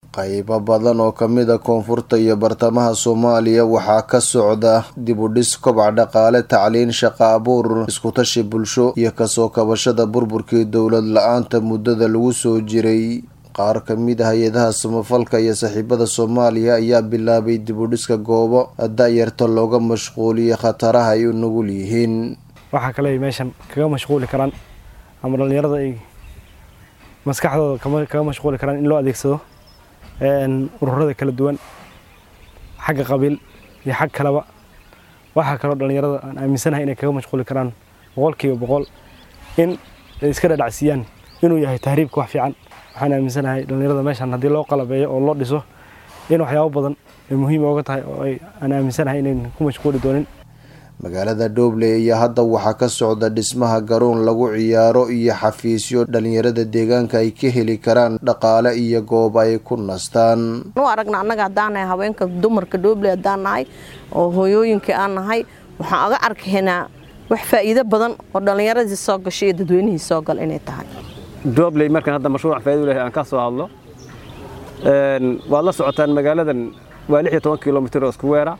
qaybo badan oo kamid a koonfurta iyo bartamaha soomaaliya waxaa ka socda dib u dhis kobac dhaqaale tacliin shaqa abuur iskutashi bulsho iyo kasoo kabashada burburkii dowlad la-aanta muddada lagu soo jiray qaar kamid ah hay-adaha samafalka iyo saaxiibada soomaaliya ayaa bilaabay dib u dhiska goobo da-yarta looga mashquuliyay khataraha ay u nugul yihiin waxaa kale ay meeshan kaga mashquuli karaan ama dhallinyarada ay maskaxdooda kaga mashquuli karaan in loo adeegsado ururada kala duwan xagga qabiil iyo xag kaleba waxaa kaloo dhallinyarada aan aaminsanahay inay kaga mashquuli karaan boqolkiiba boqol in ay iska dhadhacsiiyaan inuu yahay tahriibka wax fiican waxaan aaminsanahay dhallinyarada meeshan haddii loo qalabeeyo oo loo dhiso in waxyaabo badan ay muhiim ooga tahay oo aan aaminsanahay inayn ku mashquuli doonin magaalada dhobley ayaa hadda waxaa ka socda dhismaha garoon lagu ciyaaro iyo xafiisyo dhalinyarada deegaanka ay ka heli karaan dhaqaale iyo goob ay ku nastaan u aragna annaga haddaan nahay haweenka dumarka dhobley haddaan nahay oo hooyooyinkii aan nahay waxaan aga arkaynaa wax faa'iido badan oo dhallinyaradii soo gashay iyo dadweynihii soo gal inay tahay dhobley markaan hadda mashruuc faa'iido leh aan ka soo hadlo waad la socotaan magaaladan waa lix iyo toban kilomitir oo isku weera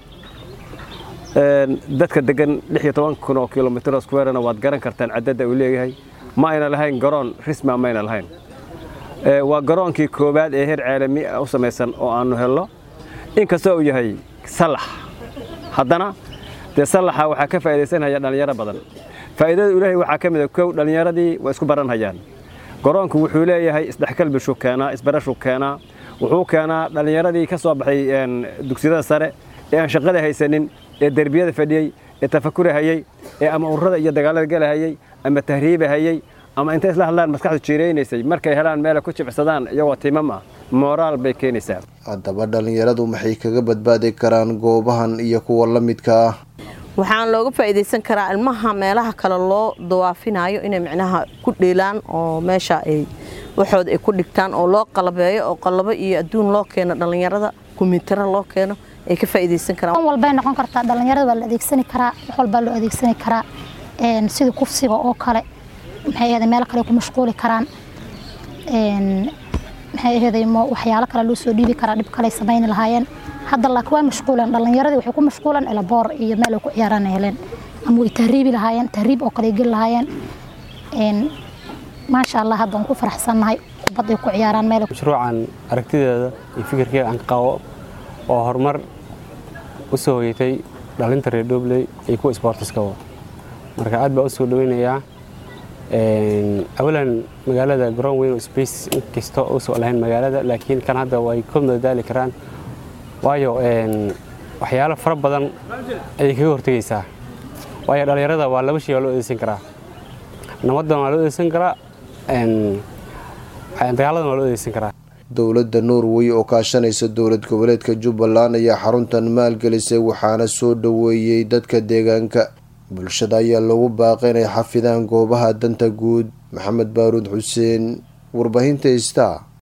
dadka degan lix iyo toban kun oo kilomitir oo squarena waad garan kartaan cadadda uu leeyahay ma ayna lahayn garoon risma ma ayna lahayn waa garoonkii koowaad ee heer caalami u samaysan oo aannu helno inkastoo uu yahay salax haddana dee salaxa waxaa ka faa'iidaysanhaya dhallinyaro badan faa'iidada ilaahay waxaa ka mid a kow dhallinyaradii waa isku baranhayaan garoonku wuxuu leeyahay isdhexgal bishuu keenaa isbarashuu keenaa wuxuu keenaa dhallinyaradii ka soo baxay dugsiyada sare ee aan shaqada haysanin ee derbiyada fadhiyey ee tafakurahayey ee ama ururada iyo dagaalada galahayey ama tahriibahayey ama intay isla hadlaan maskaxdu jiiraynaysay markay helaan meela ku jibcsadaan iyagoo timam ah mooraal bay keenaysaa haddaba dhallinyaradu maxay kaga badbaadi karaan goobahan iyo kuwa la midka ah waxaan looga faa'iidaysan karaa ilmaha meelaha kale loo dawaafinayo inay micnaha ku dheelaan oo meesha ay waxooda ay ku dhigtaan oo loo qalabeeyo oo qalabo iyo adduun loo keeno dhallinyarada kumiitaro loo keeno ay ka faa'iidaysan karaan walbay noqon kartaa dhallinyarada waa la adeegsani karaa wax walbaa loo adeegsani karaa sida kufsiga oo kale maxay ahayd meel kale ku mashquuli karaan maxay ahayd waxyaalo kale loo soo dhiibi karaa dhib kale samayni lahaayeen hadda laakiin waa mashquulan dhallinyaradii waxay ku mashquulan elaboor iyo meel ay ku ciyaaraan heleen ama way tahriibi lahaayeen tahriib oo kale ay geli lahaayeen maasha allah hadda waan ku faraxsannahay kubad ay ku ciyaaraan meel mashruucan aragtideeda iyo fikirkeeda aan qabo oo horumar u soo hoyatay dhalinta reer dhobley iyo kuwa sboortiskaba marka aad baa u soo dhaweynayaa awalan magaalada garoon weyn oo space inkastoo usoo lahayn magaalada laakiin kan hadda way ku madadaali karaan waayo waxyaalo fara badan ayay kaga hortegaysaa waayo dhallinyarada waa laba shay waa loo adeegsan karaa nabaddan waa loo adeegsan karaa dagaaladan waa loo adeegsan karaa dowladda norway oo kaashanaysa dowlad goboleedka jubbaland ayaa xaruntan maalgelisay waxaana soo dhoweeyey dadka deegaanka bulshada ayaa loogu baaqay inay xafidaan goobaha danta guud maxamed baaruud xuseen warbaahinta ista